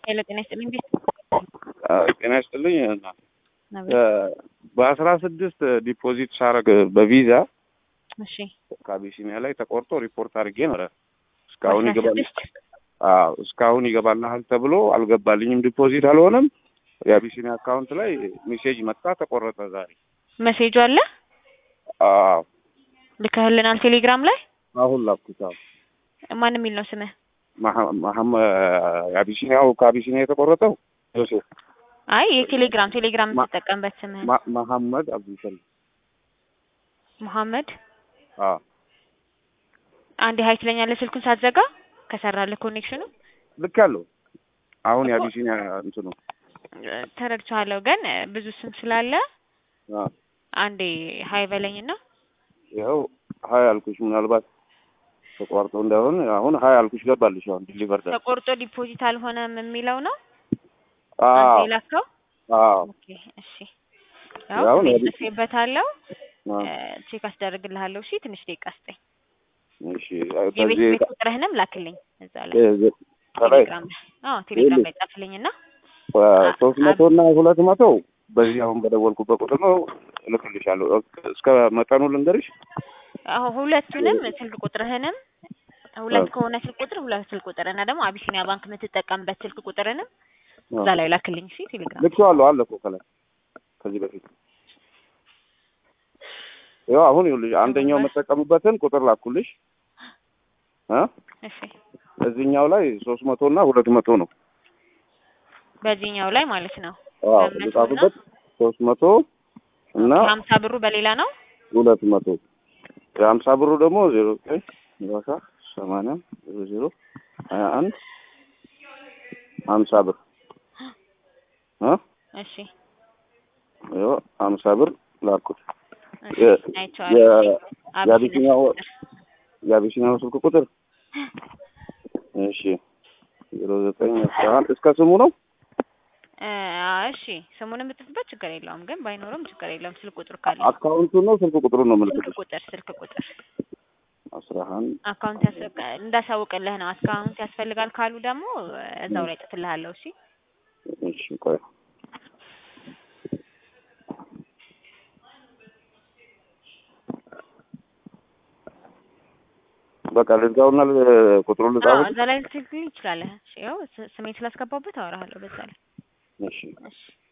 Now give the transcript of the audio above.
ሄሎ ጤና ይስጥልኝ ቤት ጤና ይስጥልኝ እና በአስራ ስድስት ዲፖዚት ሳረግ በቪዛ እሺ ከአቢሲኒያ ላይ ተቆርጦ ሪፖርት አድርጌ ነበረ። እስካሁን አስራ ይገባል ስድስት አዎ እስካሁን ይገባልሃል ተብሎ አልገባልኝም። ዲፖዚት አልሆነም። የአቢሲኒያ አካውንት ላይ ሜሴጅ መጣ፣ ተቆረጠ ዛሬ። መሴጁ አለ አዎ ልከህልናል ቴሌግራም ላይ አሁን ላኩት። አዎ ማን የሚል ነው ስምህ መሐ- መሐመ- የአቢሲኒያው ከአቢሲኒያ የተቆረጠው ዮሴፍ አይ የቴሌግራም ቴሌግራም ማ- የምትጠቀምበት ስምህ ማ- መሐመድ አብዱልሰላም። መሐመድ አዎ አንዴ ሀይ ትለኛለህ ስልኩን ሳትዘጋ ከሰራልህ ኮኔክሽኑ ልክ ያለው አሁን እኮ- የአቢሲኒያ እንትኑ ተረድቻለሁ ግን ብዙ ስም ስላለ አዎ አንዴ ሀይ በለኝና ይኸው ሀይ አልኩሽ። ምናልባት ተቋርጦ እንዳይሆን አሁን ሀይ አልኩሽ ገባልሽ። አሁን ዲሊቨር ደ ተቆርጦ ዲፖዚት አልሆነም የሚለው ነው አዎ አንተ የላከው አዎ ኦኬ እሺ ያው ያው እኔ ነው። ጽፌበታለሁ አዎ። ቼክ አስደርግልሃለሁ እሺ ትንሽ ደቂቃ ስጠኝ እሺ የቤት ከዚህ ቤት ቁጥርህንም ላክልኝ እዛ ላይ እ- ከላይ ቴሌግራም ላይ አዎ ቴሌግራም ላይ ጻፍልኝና ሶስት መቶ እና ሁለት መቶ በዚህ አሁን በደወልኩበት ቁጥር ነው እልክልሻለሁ። እስከ መጠኑ ልንገርሽ። አዎ ሁለቱንም ስልክ ቁጥርህንም ሁለት አዎ። ከሆነ ስልክ ቁጥር ሁለት ስልክ ቁጥር እና ደግሞ አቢሲኒያ ባንክ የምትጠቀምበት ስልክ ቁጥርንም እዛ ላይ ላክልኝ እሺ ቴሌግራም ልኬዋለሁ አለ እኮ ከላይ ከዚህ በፊት ያው አሁን ይኸውልሽ አንደኛው የምጠቀምበትን ቁጥር ላኩልሽ እ እሺ እዚህኛው ላይ ሶስት መቶ እና ሁለት መቶ ነው። በዚህኛው ላይ ማለት ነው አዎ በመቶ እና ልጻፍበት ሶስት መቶ እና ሀምሳ ብሩ በሌላ ነው ሁለት መቶ የሀምሳ ብሩ ደግሞ ዜሮ ዘጠኝ ሰላሳ ሰማንያ ዜሮ ዜሮ ሀያ አንድ ሀምሳ ብር እ እሺ ይኸው ሀምሳ ብር ላኩት። እሺ የ- አይቼዋለሁ የ- አቢሲኒያ የአቢሲኒያው ቁጥር የአቢሲኒያው ስልክ ቁጥር እሺ ዜሮ ዘጠኝ አስራ አንድ እስከ ስሙ ነው። እ እሺ ስሙንም ብትጽፍበት ችግር የለውም ግን ባይኖርም ችግር የለውም ስልክ ቁጥር ካለ አካውንቱን ነው ስልክ ቁጥሩን ነው ስልክ ምልክት ቁጥር ስልክ ቁጥር አስራ አንድ አካውንት ያስፈ እንዳሳውቅልህ ነው አካውንት ያስፈልጋል ካሉ ደግሞ እዛው ላይ ጥፍልሃለሁ እሺ እሺ ቆይ በቃ ልዝጋውና ል- ቁጥሩን አዎ ልጻፍልሽ። እዛ ላይ ልትልክልኝ ትችላለህ እሺ ያው ስ- ስሜን ስላስገባሁበት አወራሃለሁ በዛ ላይ እሺ እሺ